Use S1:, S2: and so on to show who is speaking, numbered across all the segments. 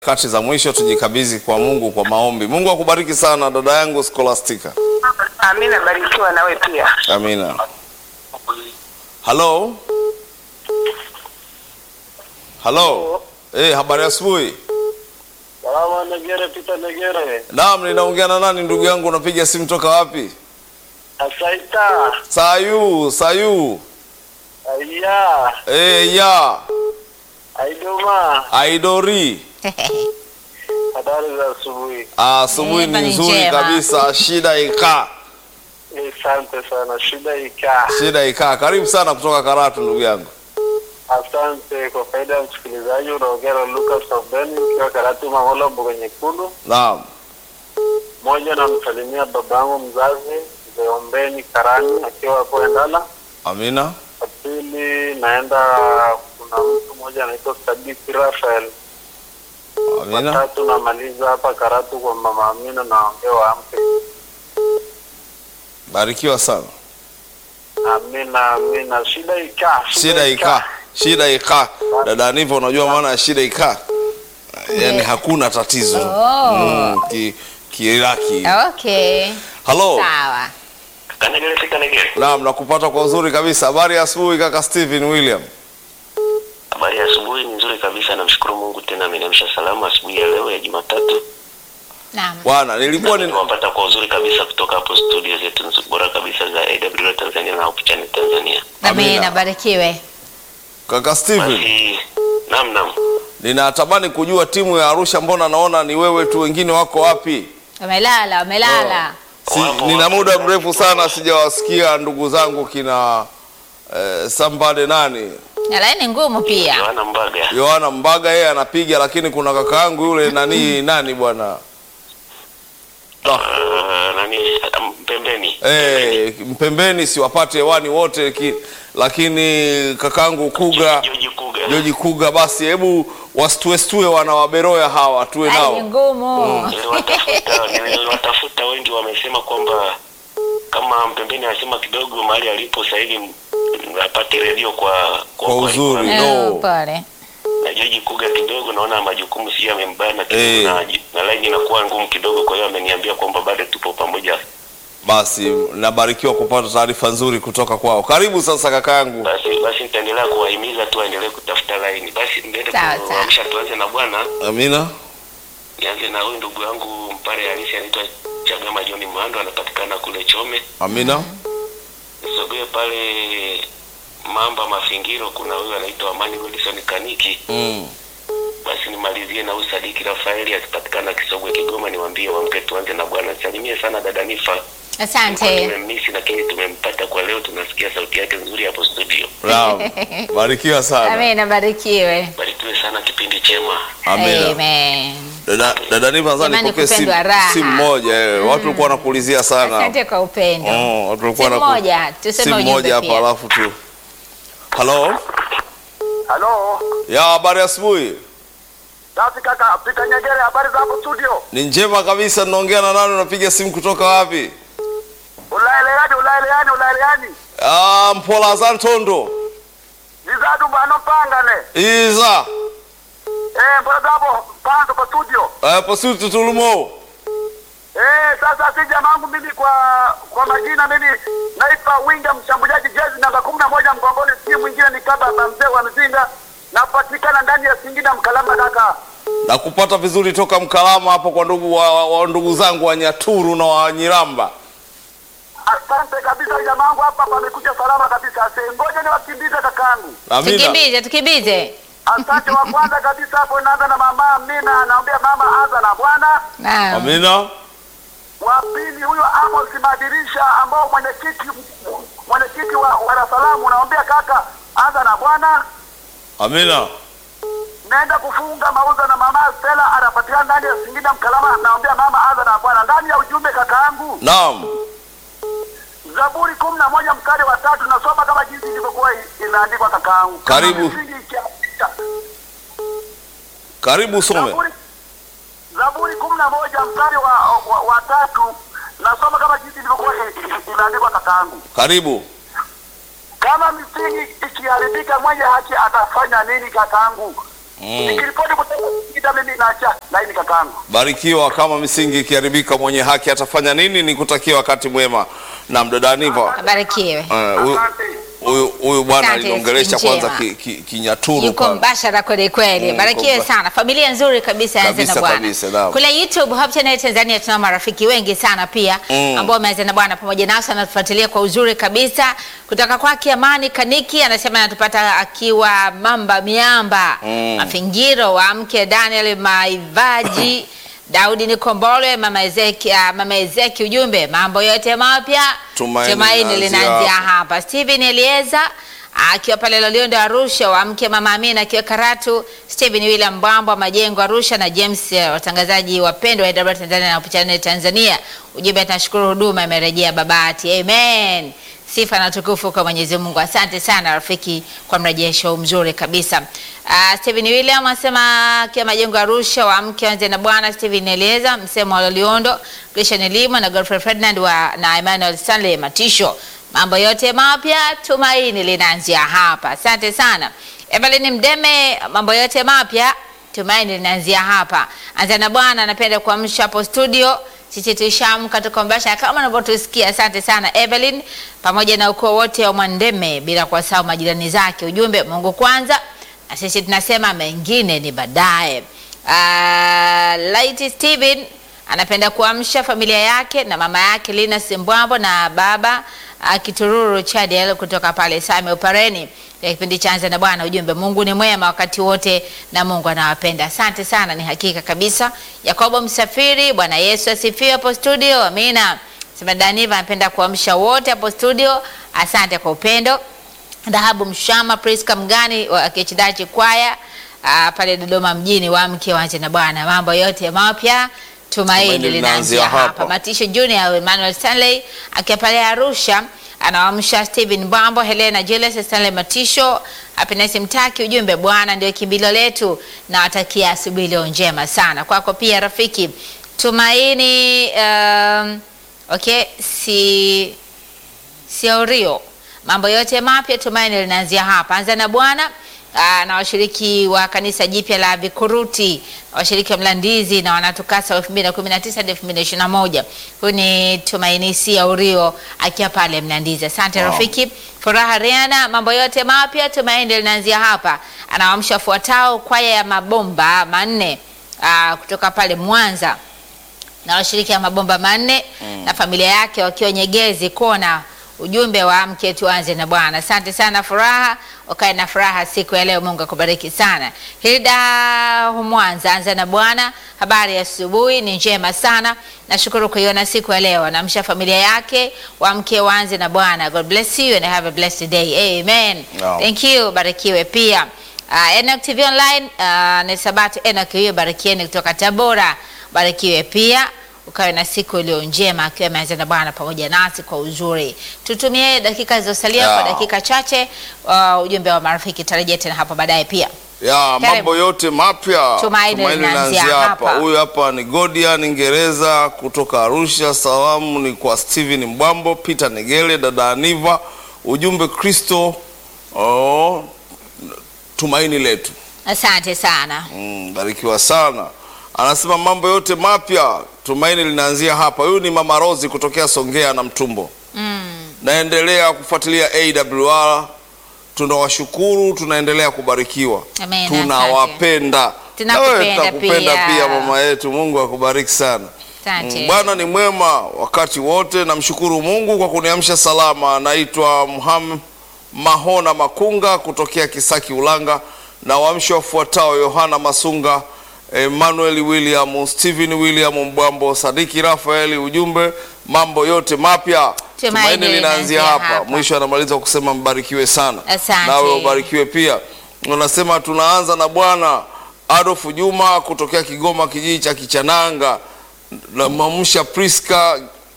S1: Kati za mwisho tujikabidhi kwa Mungu kwa maombi. Mungu akubariki sana dada yangu Scholastica.
S2: Amina, barikiwa nawe pia.
S1: Amina. Halo. Halo. Eh, habari ya asubuhi.
S3: Salama Negere, Peter Negere.
S1: Naam, ninaongea na nani ndugu yangu unapiga simu toka wapi?
S3: Asaita.
S1: Sayu, Sayu.
S3: Aya.
S1: Eh, ya.
S3: Aidoma.
S1: Aidori.
S3: Habari za asubuhi.
S1: Asubuhi
S4: Eh,
S1: ni
S4: bali
S1: nzuri
S4: njema.
S1: kabisa. Shida ikaa.
S3: Asante sana. Shida ikaa.
S1: Shida ikaa. Karibu sana kutoka Karatu ndugu yangu.
S3: Asante kwa faida ya msikilizaji, unaongea na Lucas Obeni ukiwa Karatu Mang'ola, Mboga Nyekundu.
S1: Naam.
S3: Moja, namsalimia babangu mzazi mzee Ombeni Karani akiwa hapo Endala.
S1: Amina.
S3: Wa pili, naenda kuna mtu mmoja anaitwa Sadiki Rafael.
S1: Amina.
S3: Watatu, namaliza hapa Karatu kwa mama Amina, naongea waamke.
S1: Barikiwa sana.
S3: Amina, amina. Shida ikaa.
S1: Shida ikaa. Shida ikaa. Dada Niva, unajua maana ya shida ikaa? Yaani hakuna tatizo.
S4: Oh.
S1: Mm, ki kiiraki.
S4: Okay.
S1: Halo.
S4: Sawa.
S3: Kanegere si kanegere.
S1: Naam, nakupata kwa uzuri kabisa. Habari ya asubuhi kaka Steven William.
S5: Habari ya asubuhi ni nzuri kabisa, namshukuru Mungu tena ameniamsha salama asubuhi ya leo ya Jumatatu.
S4: Naam.
S1: Bwana, nilikuwa ni
S5: Nimewapata kwa uzuri kabisa kutoka hapo studio zetu nzuri bora kabisa za AWR Tanzania na Hope Channel Tanzania.
S4: Nami
S1: Amina.
S4: nabarikiwe.
S1: kaka Steven,
S5: Basi naam naam.
S1: ninatamani kujua timu ya Arusha, mbona naona ni wewe tu, wengine wako wapi?
S4: Wamelala, wamelala.
S1: Si,
S5: Wapo,
S1: nina
S5: wapo.
S1: muda mrefu sana sijawasikia ndugu zangu kina eh, Sambade nani
S4: Na laini ngumu pia.
S5: Yohana Mbaga.
S1: Yohana Mbaga, yeye anapiga, lakini kuna kaka yangu yule nani nani bwana
S5: Uh, nani um, pembeni.
S1: eh, mpembeni, siwapate hewani wote ki, lakini kakangu Kuga
S5: Joji Kuga.
S1: Joji Kuga, basi hebu wasituestue wana waberoya hawa tuwe
S4: Laini
S1: nao.
S4: ngumu.
S5: Niliwatafuta niliwatafuta wengi wamesema kwamba kama mpembeni anasema kidogo mahali alipo sasa hivi apate redio kwa
S1: Kwa uzuri.
S5: kwa-
S1: No.
S4: Eh, Pole.
S5: na Joji Kuga kidogo naona majukumu si yamembana kidogo
S1: Eh.
S5: na, na line inakuwa ngumu kidogo, kwa hiyo ameniambia kwamba bado tupo pamoja.
S1: Basi nabarikiwa kupata taarifa nzuri kutoka kwao. Karibu sasa kakaangu.
S5: Basi basi nitaendelea kuwahimiza tu waendelee kutafuta line. Basi niende
S4: Sawa, sawa.
S5: kuamsha, tuanze na bwana,
S1: Amina.
S5: nianze na huyu ndugu yangu mpare halisi anaitwa Chagama John Mwando, anapatikana kule Chome.
S1: Amina.
S5: Nisogee pale Mamba Mafingiro, kuna huyu anaitwa Amani Wilson Kaniki.
S1: Mm.
S5: Basi nimalizie na huyu Sadiki Rafaeli akipatikana Kisogwe Kigoma, niwaambie wamke, tuanze na bwana. Salimie sana dada Nifa.
S4: Asante.
S5: Tumemmisi lakini tumempata kwa leo, tunasikia sauti yake nzuri hapo studio.
S1: Naam. Barikiwa sana.
S4: Nami nabarikiwe.
S5: Barikiwe sana, kipindi chema.
S1: Amina.
S4: Amen.
S1: Dada dada Niva nadhani
S4: Jamani,
S1: nipokee simu
S4: kupendwa raha.
S1: simu moja eh. Watu walikuwa wanakuulizia sana.
S4: Asante kwa upendo.
S1: Oh, watu walikuwa
S4: Simu
S1: wanaku-
S4: moja, tuseme
S1: simu
S4: ujumbe
S1: moja hapa
S4: pia.
S1: alafu tu. Halo.
S3: Halo.
S1: Ya habari asubuhi.
S3: Safi kaka, Peter Nyegere, habari za hapo studio?
S1: Ni njema kabisa ninaongea na nani unapiga simu kutoka wapi?
S3: Ulaeleani, ulaeleani, ulaeleani.
S1: Ah, Mpola Zantondo.
S3: Zizadu bano pangane.
S1: Iza.
S3: Eh, mbona hapo panzo kwa studio?
S1: Eh, posuti tulumo.
S3: Eh, sasa si jamangu mimi kwa kwa majina mimi naitwa Winga mshambuliaji jezi namba 11 mgongoni, si mwingine ni kaba mzee wa mzinga. Napatikana ndani ya Singida Mkalama kaka.
S1: Na kupata vizuri toka Mkalama hapo kwa ndugu wa, wa, wa ndugu zangu wa Nyaturu na wa Nyiramba.
S3: Asante kabisa jamangu, hapa pamekuja salama kabisa. Ase, ngoja niwakimbize kakangu.
S1: Amina.
S4: Tukimbize, tukimbize.
S3: Asante wa kwanza kabisa hapo naanza na mama Amina, anaambia mama anza na Bwana.
S4: Naam.
S1: Amina.
S3: Wa pili huyo Amos Madirisha ambao mwenyekiti mwenyekiti wa wa Dar es Salaam naambia kaka anza na Bwana.
S1: Amina.
S3: Naenda kufunga mauzo na mama Stella anapatikana ndani ya Singida Mkalama, naambia mama anza na Bwana. Ndani ya ujumbe kakaangu,
S1: Naam.
S3: Zaburi kumi na moja mstari wa tatu nasoma kama jinsi ilivyokuwa i- imeandikwa kakaangu. Kama
S1: Karibu.
S3: misingi ikianguka.
S1: Karibu some.
S3: Zaburi, Zaburi kumi na moja mstari wa, wa, wa tatu nasoma kama jinsi ilivyokuwa i- i- imeandikwa kakaangu.
S1: Karibu.
S3: Kama misingi ikiharibika, mwenye haki atafanya nini kakaangu? Nikiripoti kutoka Singida, mimi naacha laini kakaangu.
S1: Barikiwa. Kama misingi ikiharibika, mwenye haki atafanya nini? Ni kutakia wakati mwema na mdada Niva.
S4: Abarikiwe.
S1: Eh, huyu-
S3: Asante.
S1: huyu huyu bwana
S4: Asante,
S1: aliongelesha
S4: siku
S1: kwanza
S4: njema.
S1: ki- ki- Kinyaturu
S4: yuko
S1: pale.
S4: mbashara kweli kweli.
S1: Mm,
S4: Barikiwe
S1: yuko mba-
S4: sana, familia nzuri kabisa Anza
S1: Kabisa,
S4: na Bwana.
S1: kabisa, naam.
S4: Kule YouTube Hope Channel Tanzania tuna marafiki wengi sana pia
S1: Mm.
S4: ambao wameanza na Bwana pamoja nasi, anatufuatilia kwa uzuri kabisa. Kutoka kwake Amani Kaniki anasema anatupata akiwa Mamba Miamba
S1: Mm.
S4: Mafingiro wa mke Daniel Maivaji Daudi Nikombolwe, mama Ezeki, ah, mama Ezeki, ujumbe mambo yote mapya
S1: Tumaini
S4: tumaini
S1: linaanzia
S4: linaanzia
S1: hapa.
S4: hapa. Steven Elieza akiwa pale Loliondo Arusha, wa mke mama Amina akiwa Karatu, Steven William Mbwambo Majengo Arusha na James eh, watangazaji wapendwa wa AWR Tanzania na Hope Channel Tanzania. Ujumbe, tunashukuru huduma imerejea Babati. Amen. Sifa na tukufu kwa Mwenyezi Mungu. Asante sana rafiki kwa mrejesho mzuri kabisa. Uh, Steven William anasema akiwa Majengo Arusha, wa mke wanze na Bwana Steven Elieza, msemo wa Loliondo, Christian Limo na Godfrey Ferdinand wa na Emmanuel Stanley Matisho mambo yote mapya tumaini linaanzia hapa. Asante sana Evelyn Mdeme, mambo yote mapya tumaini linaanzia hapa. Anza na Bwana, anapenda kuamsha hapo studio. Sisi tuishaamka tuko mbasha kama unavyotusikia. Asante sana Evelyn, pamoja na ukoo wote wa Mwandeme, bila kuwasahau majirani zake. Ujumbe Mungu kwanza, na sisi tunasema mengine ni baadaye. Uh, Light Steven anapenda kuamsha familia yake na mama yake Lina Simbwambo na baba uh, Kitururu Chadel kutoka pale Same Upareni ya kipindi cha Anza na Bwana. Ujumbe, Mungu ni mwema wakati wote na Mungu anawapenda. Asante sana, ni hakika kabisa. Yakobo Msafiri, Bwana Yesu asifiwe hapo studio. Amina. Sema Daniva anapenda kuamsha wote hapo studio. Asante kwa upendo. Dhahabu Mshama, Priska Mgani wa Kichidachi Kwaya uh, pale Dodoma mjini, wa mke wanje na Bwana, mambo yote mapya tumaini
S1: Tumaini
S4: linaanzia
S1: linaanzia
S4: hapa.
S1: hapa.
S4: Matisho Junior Emmanuel Stanley akiwa pale Arusha anawaamsha Steven Bambo, Helena Julius, Stanley Matisho, Happiness Mtaki. Ujumbe, Bwana ndio kimbilio letu, na watakia asubuhi leo njema sana kwako pia rafiki. Tumaini um, okay, si Siorio, mambo yote mapya tumaini linaanzia hapa. Anza na Bwana aa, na washiriki wa kanisa jipya la Vikuruti, washiriki wa Mlandizi na wanatukasa 2019 hadi 2021. Huyu ni Tumaini Siorio akiwa pale Mlandizi. Asante
S1: Wow.
S4: rafiki. Furaha Riana, mambo yote mapya tumaini linaanzia hapa. Anawaamsha fuatao kwaya ya mabomba manne aa, kutoka pale Mwanza na washiriki wa mabomba manne na familia yake wakiwa Nyegezi Kona. Ujumbe wa mke tuanze na Bwana. Asante sana Furaha, ukae na furaha siku ya leo. Mungu akubariki sana. Hilda Mwanza, anza na Bwana. Habari ya asubuhi ni njema sana, nashukuru kuiona siku ya leo. Anamsha familia yake wa mke waanze na Bwana. God bless you and have a blessed day. Amen.
S1: Naam.
S4: Thank you, barikiwe pia. Uh, Enoch TV Online uh, ni Sabato Enoch hiyo, barikieni kutoka Tabora, barikiwe pia ukawe na siku iliyo njema, akiwa ameanza na Bwana pamoja nasi kwa uzuri. Tutumie dakika zilizosalia
S1: Yeah.
S4: kwa dakika chache, uh, ujumbe wa marafiki, tarejea tena hapo baadaye pia.
S1: ya
S4: Karibu.
S1: mambo yote mapya
S4: Tumaini linaanzia hapa.
S1: Huyu hapa ni Godian Ngereza kutoka Arusha. Salamu ni kwa Steven Mbwambo, Peter Negele, dada Aniva. Ujumbe Kristo oh, tumaini letu.
S4: Asante sana.
S1: Mm, barikiwa sana. Anasema mambo yote mapya tumaini linaanzia hapa. Huyu ni Mama Rozi kutokea Songea na Mtumbo.
S4: Mm.
S1: Naendelea kufuatilia AWR. Tunawashukuru, tunaendelea kubarikiwa,
S4: Amen,
S1: tunawapenda.
S4: Tunakupenda
S1: Na wewe tutakupenda
S4: pia.
S1: pia mama yetu. Mungu akubariki sana.
S4: Asante.
S1: Mm, Bwana ni mwema wakati wote. Namshukuru Mungu kwa kuniamsha salama. Naitwa Muhammad Mahona Makunga kutokea Kisaki Ulanga, na waamsho wafuatao: Yohana Masunga, Emmanuel William, Stephen William Mbwambo, Sadiki Rafaeli. Ujumbe mambo yote mapya
S4: Tumaini
S1: tumaini linaanzia
S4: linaanzia
S1: hapa.
S4: hapa.
S1: Mwisho anamaliza kusema mbarikiwe sana,
S4: Asante.
S1: nawe ubarikiwe pia. Unasema tunaanza na Bwana Adolf Juma kutokea Kigoma, kijiji cha Kichananga na mamsha Priska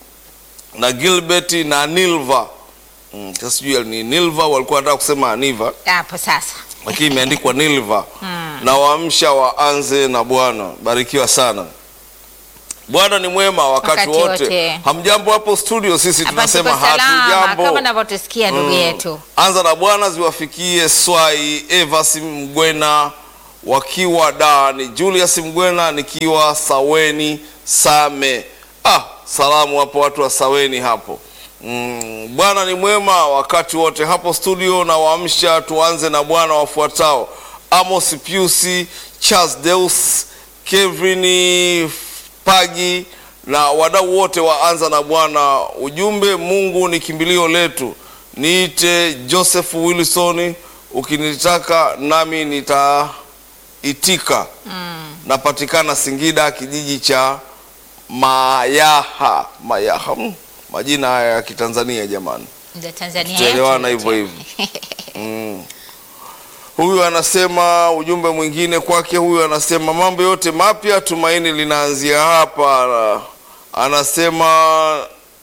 S1: na Gilbert na Nilva. Mm, sasa sijui ni Nilva walikuwa wanataka kusema Aniva
S4: Hapo sasa.
S1: lakini imeandikwa Nilva. Na waamsha waanze na Bwana. Barikiwa sana. Bwana ni mwema wakati,
S4: Wakati
S1: wote.
S4: wote.
S1: Hamjambo hapo studio, sisi
S4: Hapa
S1: tunasema
S4: tuko salama
S1: hatujambo.
S4: kama unavyotusikia ndugu
S1: Mm.
S4: yetu.
S1: Anza na Bwana ziwafikie Swai, Evas Mgwena, wakiwa da ni Julius Mgwena nikiwa Saweni Same. Ah, salamu hapo watu wa Saweni hapo. Mm, Bwana ni mwema wakati wote hapo studio na waamsha. Tuanze na Bwana wafuatao: Amos Piusi, Charles Deus, Kevin Pagi na wadau wote waanza na Bwana. Ujumbe, Mungu ni kimbilio letu. Niite Joseph Wilson, ukinitaka nami nitaitika. Napatikana Singida, kijiji cha Mayaha. Mayaha, mm, majina haya ya Kitanzania jamani.
S4: Ndio Tanzania
S1: Tutaelewana
S4: yetu.
S1: hivyo hivyo. Mm. Huyu anasema ujumbe mwingine kwake. Huyu anasema mambo yote mapya, tumaini linaanzia hapa. Anasema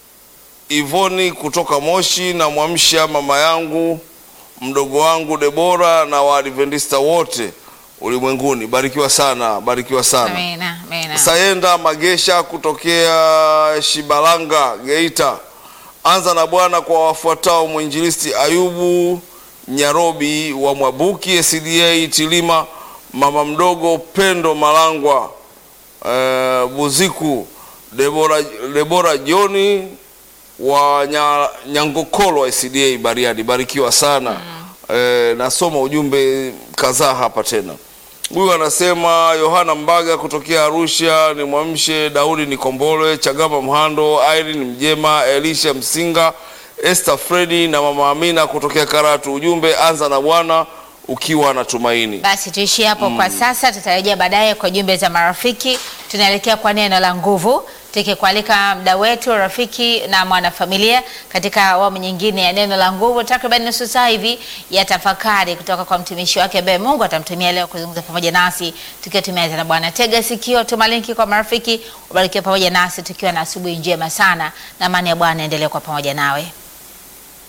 S1: Ivoni kutoka Moshi, namwamsha mama yangu mdogo wangu Debora na Waadventista wote ulimwenguni. Barikiwa sana, barikiwa sana.
S4: Amina, amina.
S1: Sayenda Magesha kutokea Shibalanga, Geita. Anza na Bwana kwa wafuatao: mwinjilisti Ayubu Nyarobi wa Mwabuki SDA Tilima, mama mdogo Pendo Malangwa eh, Buziku, Debora, Debora Joni wa nya, Nyangokolo wa SDA Bariadi. Barikiwa sana. Eh, nasoma ujumbe kadhaa hapa tena. Huyu anasema Yohana Mbaga kutokea Arusha, ni mwamshe Daudi Nikombole, Chagama Mhando, Irene Mjema, Elisha Msinga, Esther Fredi na mama Amina kutokea Karatu. Ujumbe, anza na Bwana ukiwa na tumaini.
S4: Basi tuishie hapo kwa sasa, tutarejea baadaye kwa jumbe za marafiki. Tunaelekea kwa neno la nguvu, tukikualika mda wetu rafiki na mwanafamilia katika awamu nyingine ya neno la nguvu, takriban nusu saa hivi ya tafakari kutoka kwa mtumishi wake ambaye Mungu atamtumia leo kuzungumza pamoja nasi tukiwa tumeanza na Bwana. Tega sikio, tuma linki kwa marafiki, ubarikiwe pamoja nasi tukiwa na asubuhi njema sana, na amani ya Bwana endelee kwa pamoja nawe.